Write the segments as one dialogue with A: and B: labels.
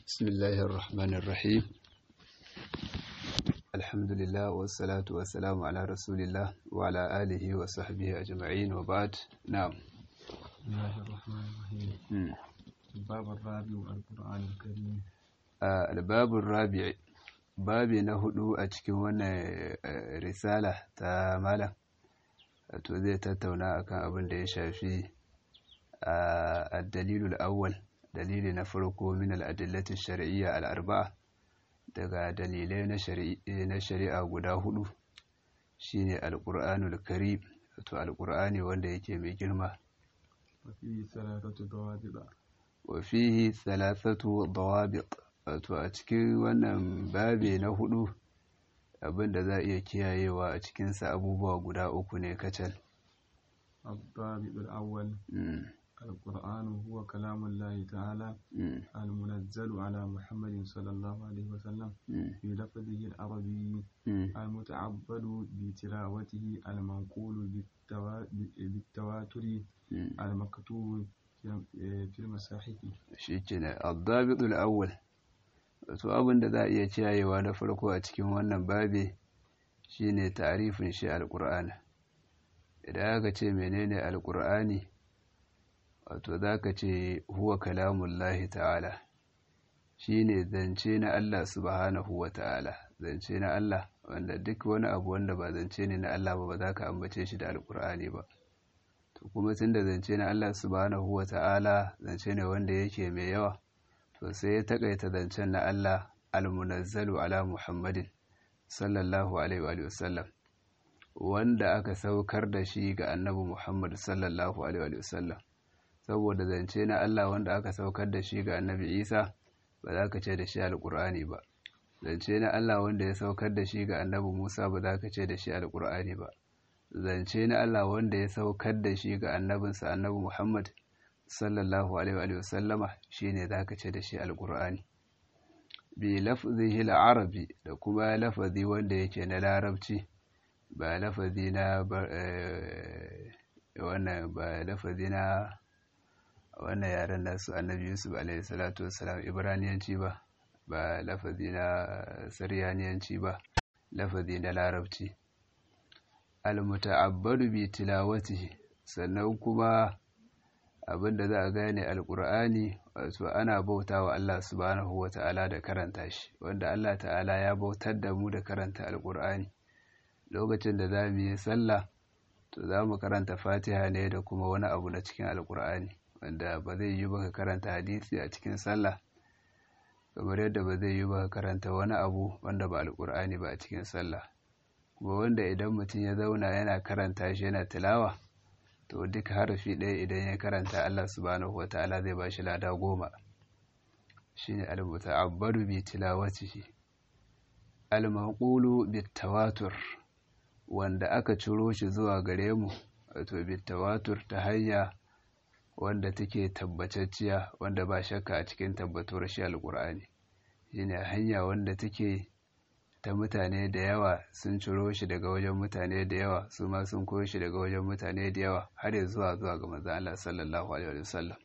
A: بسم الله الرحمن الرحيم الحمد لله والصلاة والسلام على رسول الله وعلى آله وصحبه أجمعين وبعد نعم
B: بسم الله الرحمن الرحيم
A: مم.
B: الباب الرابع القرآن الكريم
A: آه، الباب الرابع babi na hudu a cikin wannan eh, risala ta malam wato zai tattauna akan abin da ya shafi a dalilul awwal dalili na farko min al-adillati shar'iyya al-arba'a daga dalilai na shari'a na shari'a guda hudu shine al-qur'anul karim wato al-qur'ani wanda yake mai girma
B: وفيه ثلاثة ضوابط
A: wa fihi thalathatu dawabit wato a cikin wannan babi na hudu abinda za a iya kiyayewa a cikinsa abubuwa guda uku ne kacal
B: الضابط الأول
A: Mm,
B: القرآن هو كلام الله تعالى
A: mm,
B: المنزل على محمد صلى الله عليه وسلم
A: mm,
B: في لفظه العربي
A: mm.
B: المتعبد بتلاوته المنقول بالتوا- بالتواتر
A: Mm.
B: المكتوب في- في المصاحف
A: shi ke na al awwal wato abin da za a iya kiyayewa na farko a cikin wannan babi shine tarifin shi alqur'ani idan aka ce menene alqur'ani wato zaka ce huwa kalamullahi ta'ala shine zance na Allah subhanahu wa ta'ala zance na Allah wanda duk wani abu wanda ba zance ne na Allah ba ba za ka ambace shi da alqur'ani ba to kuma tunda zance na Allah subhanahu wa ta'ala zance ne wanda yake mai yawa to sai ya takaita zancen na Allah almunazzalu ala Muhammadin sallallahu alaihi wa sallam wanda aka saukar da shi ga annabi Muhammad sallallahu alaihi wa sallam saboda zance na Allah wanda aka saukar da shi ga annabi Isa ba za ka ce da shi alqur'ani ba zance na Allah wanda ya saukar da shi ga annabi Musa ba za ka ce da shi alqur'ani ba zance na Allah wanda ya saukar da shi ga annabinsa annabi Muhammad sallallahu alaihi wa sallama shine zaka ce da shi alqur'ani bi lafzihi al-arabi da kuma lafazi wanda yake na larabci ba lafazi na ba- eh, wannan ba lafazi na wannan yaren nasu annabi Yusuf alaihi salatu wassalam ibraniyanci ba ba lafazi na saryaniyanci ba lafazi na larabci al-muta'abbadu bi tilawatihi sannan kuma abinda za a gane alkur'ani wato ana bauta wa Allah subhanahu wa ta'ala da karanta shi wanda Allah ta'ala ya bautar da mu da karanta alkur'ani lokacin da za mu yi sallah to za mu karanta fatiha ne da kuma wani abu na cikin alkur'ani wanda ba zai yi ba ka karanta hadisi a cikin sallah kamar yadda ba zai yi ba ka karanta wani abu wanda ba alkur'ani ba a cikin sallah kuma wanda idan mutum ya zauna yana karanta shi yana tilawa to duk harafi ɗaya idan ya karanta Allah subhanahu wata'ala zai bashi lada goma shine al-muta'abbadu bi tilawatihi al-manqulu bit tawatur wanda aka ciro shi zuwa gare mu wato bit tawatur ta hanya wanda take tabbatacciya wanda ba shakka a cikin tabbatuwar shi al-Qur'ani shine hanya wanda take ta mutane da yawa sun ciro shi daga wajen mutane da yawa su ma sun koyo shi daga wajen mutane da yawa har ya zuwa zuwa ga manzon Allah sallallahu alaihi wasallam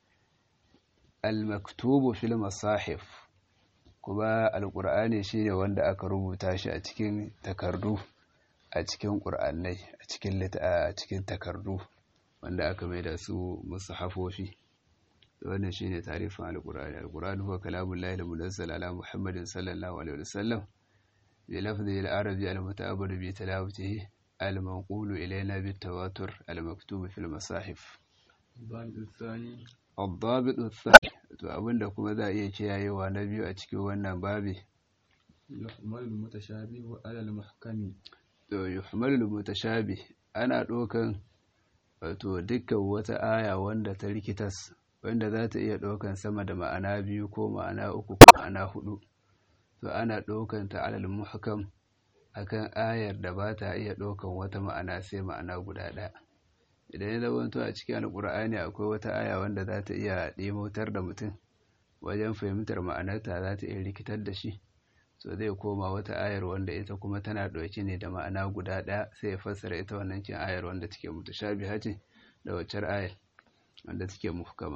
A: al-maktubu fil masahif kuma al-qur'ani shine wanda aka rubuta shi a cikin takardu a cikin qur'anai a cikin lit- a cikin takardu wanda aka mai da su musahafofi wannan shine tarifin al-qur'ani al-qur'ani huwa kalamullahi al-munazzal ala muhammadin sallallahu alaihi wasallam بلفظه العربي المتعبد بتلاوته المنقول إلينا بالتواتر المكتوب في المصاحف
B: الضابط الثاني
A: الضابط الثاني to abinda kuma za a iya kiyayewa na biyu a cikin wannan babi
B: يحمل المتشابه على المحكم
A: to yuhmalul mutashabih ana ɗaukan wato dukkan wata aya wanda ta rikitas wanda za ta iya ɗaukan sama da ma'ana biyu ko ma'ana uku ko ma'ana hudu to ana ɗaukan ta alal muhkam akan ayar da ba ta iya ɗaukan wata ma'ana sai ma'ana guda ɗaya idan ya zamanto a cikin alƙur'ani akwai wata aya wanda za ta iya ɗimotar da mutum wajen fahimtar ma'anarta za ta iya rikitar da shi so zai koma wata ayar wanda ita kuma tana ɗauke ne da ma'ana guda ɗaya sai ya fassara ita wannan cin ayar wanda take mutashabiha ce da waccar ayar wanda take muhkama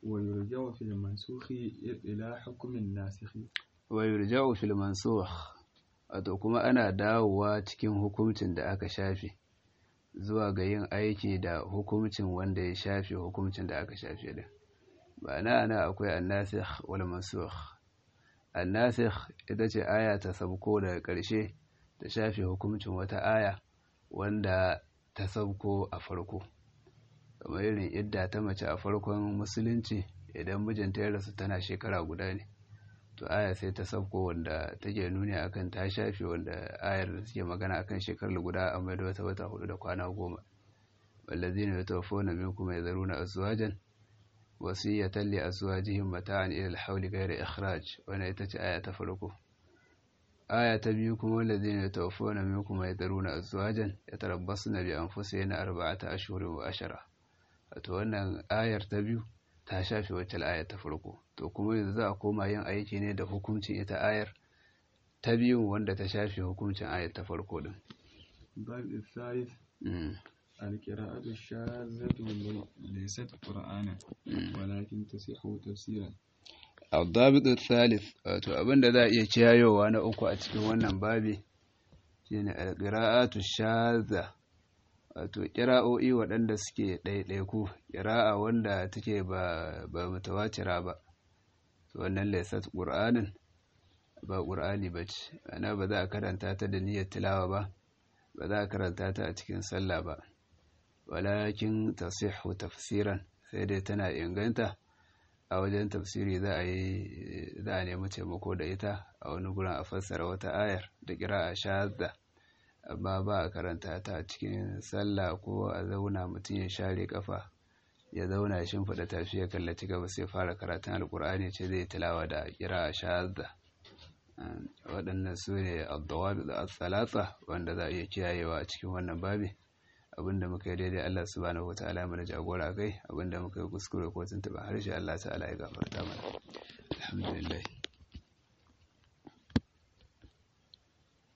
B: ويرجع في المنسوخ إلى حكم الناسخ
A: wa yurja'u fil mansukh wato kuma ana dawowa cikin hukuncin da aka shafe zuwa ga yin aiki da hukuncin wanda ya shafe hukuncin da aka shafe din ma'ana ana akwai annasikh wal mansukh annasikh ita ce aya ta sabko daga ƙarshe ta shafe hukuncin wata aya wanda ta sabko a farko kamar irin idda ta mace a farkon musulunci idan mijinta ya rasu tana shekara guda ne to aya sai ta sabko wanda take nuni akan ta shafe wanda ayar da suke magana akan shekarar guda a mai da wata wata hudu da kwana goma wallazina yatawaffawna minkum yadharuna azwajan wasiyatan li azwajihim mata'an ila al-hawli ghayra ikhraj wannan ita ce aya ta farko aya ta biyu kuma wallazina yatawaffawna minkum yadharuna azwajan yatarabbasna bi anfusihinna arba'ata ashhurin wa ashara wato wannan ayar ta biyu ta shafe wacce ayar ta farko to kuma yanzu za a koma yin aiki ne da hukuncin ita ayar ta biyun wanda ta shafe hukuncin ayar ta farko din
B: الباب الثالث القراءة الشاذة ليست قرآنا ولكن تصح تفسيرا
A: الضابط الثالث wato abinda za a iya kiyayowa na uku a cikin wannan babi shine alqira'atu shadha wato ƙira'o'i waɗanda suke ɗaiɗaiku ƙira'a wanda take ba ba mutawatira ba to wannan laysat qur'anin ba qur'ani bace ana ba za a karanta ta da niyyar tilawa ba ba za a karanta ta a cikin sallah ba walakin tasihhu tafsiran sai dai tana inganta a wajen tafsiri za a yi za a nemi taimako da ita a wani gurin a fassara wata ayar da ƙira'a shadda amma ba a karanta ta a cikin sallah ko a zauna mutum ya share kafa ya zauna ya shimfiɗa tafi ya kallaci gaba sai fara karatun alkur'ani ce zai tilawa da kira shahada waɗannan su ne addawabi da tsalatsa wanda za a iya kiyayewa a cikin wannan babi abinda muka yi daidai Allah subhanahu wataala mana jagora kai abinda muka yi kuskure ko tuntuɓa harshe Allah ta'ala ya gafarta mana alhamdulillah